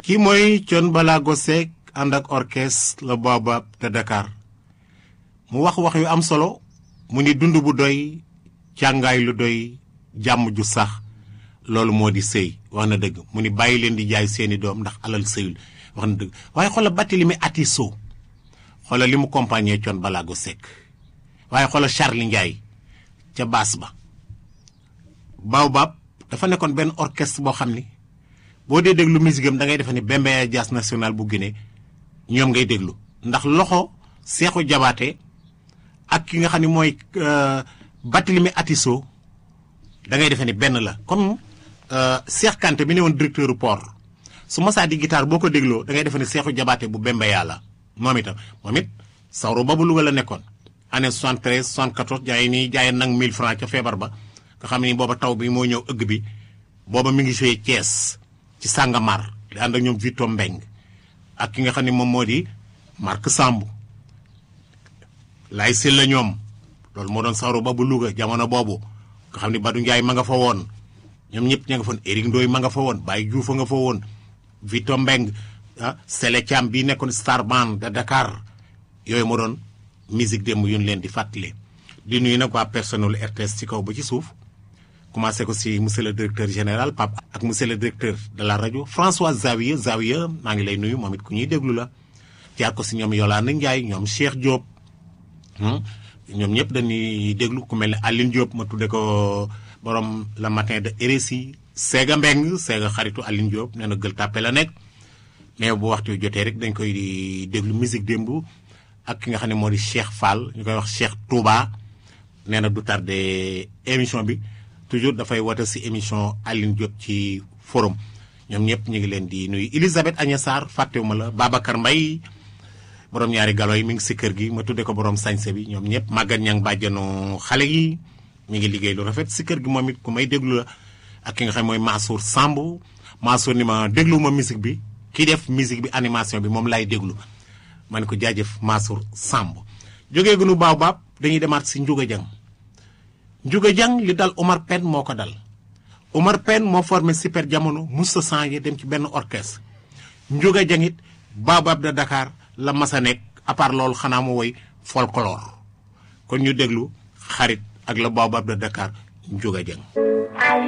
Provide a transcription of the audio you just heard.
kii mooy Thione Ballago Seck ànd ak orchestre le Baobab de Dakar mu wax wax yu am solo mu ni dund bu doy càngaay lu doy jàmm ju sax loolu moo di sëy wax na dëgg mu ni bàyyi leen di jaay seeni doom ndax alal sëyul wax na dëgg waaye xoola Barthélémy Atisso xoola li mu compagnie Thione Ballago Seck waaye xoola Charly Ndiaye ca baas ba Baobab dafa nekkoon benn orchestre boo xam ni boo dee déglu musique am da ngay defe ni Bembeya Jazz National bu Guinée ñoom ngay déglu ndax loxo Seexu Jabaate ak ki nga xam ne mooy Barthélémy Atisso da ngay defee ni benn la comme Cheikh Kanté bi ne woon directeur du port su masaa di guitare boo ko dégloo da ngay defee ni Seexu Jabaate bu Bembeya la moom itam moom it sawru ba bu Louga la nekkoon année 73 74 jaay nii jaay nag 1000 francs ca feebar ba nga xam ni booba taw bi moo ñëw ëgg bi booba mi ngi joué Thiès ci Sàngamar di ànd ak ñoom Vito Mbeng ak ki nga xam ne moom moo di Marc Samb lay sil la ñoom loolu moo doon sawru ba bu Louga jamono boobu nga xam ne Badou Ndiaye ma nga fa woon ñoom ñëpp ña nga fa woon Éric Ndoye ma nga fa woon Baye Diouf nga fa woon Vito Mbeng ah Sele Thiam bii nekkoon star band de Dakar yooyu moo doon musique démb yu ñu leen di fàttali. di nuyu nag waa personnel RTS ci kaw ba ci suuf commencé ko si monsieur le directeur général Pape ak monsieur le directeur de la rajo François Zawiya Zawiya maa ngi lay nuyu moom it ku ñuy déglu la jaar ko si ñoom Yolande Ndiaye ñoom Cheikh Diop ñoom ñëpp dañuy déglu ku mel ne Aline Diop ma tudde ko borom le matin de RSI Séga Mbeng Séga xaritu Aline Diop nee na gël tàppe la nekk mais bu waxtu jotee rek dañ koy di déglu musique démb ak ki nga xam ne moo di Cheikh Fall ñu koy wax Cheikh Touba nee na du tardé émission bi toujours dafay woote si émission Aline Diop ci forum ñoom ñëpp ñu ngi leen di nuyu Elisabeth Agnes Sarr fàttewuma la Babacar Mbaye borom ñaari galo yi mi ngi si kër gi ma tudde ko borom sañse bi ñoom ñëpp màggat ñang bàjjanu xale yi mi ngi liggéey lu rafet si kër gi moom it ku may déglu la ak ki nga xam mooy Mansour Samb Mansour ni ma déglu ma musique bi kii def musique bi animation bi moom laay déglu ma ne ko jaajëf Mansour Samb jógee gunu Baobab dañuy demaat si Ndiouga Dieng Ndiouga Dieng li dal Omar Pène moo ko dal Omar Pène moo formé super jamono musta changé dem ci benn orchestre Ndiouga Dieng it Baobab de Dakar la masa nekk à part loolu xanaa mu woy folklore kon ñu déglu xarit ak la Baobab de Dakar Ndiouga Dieng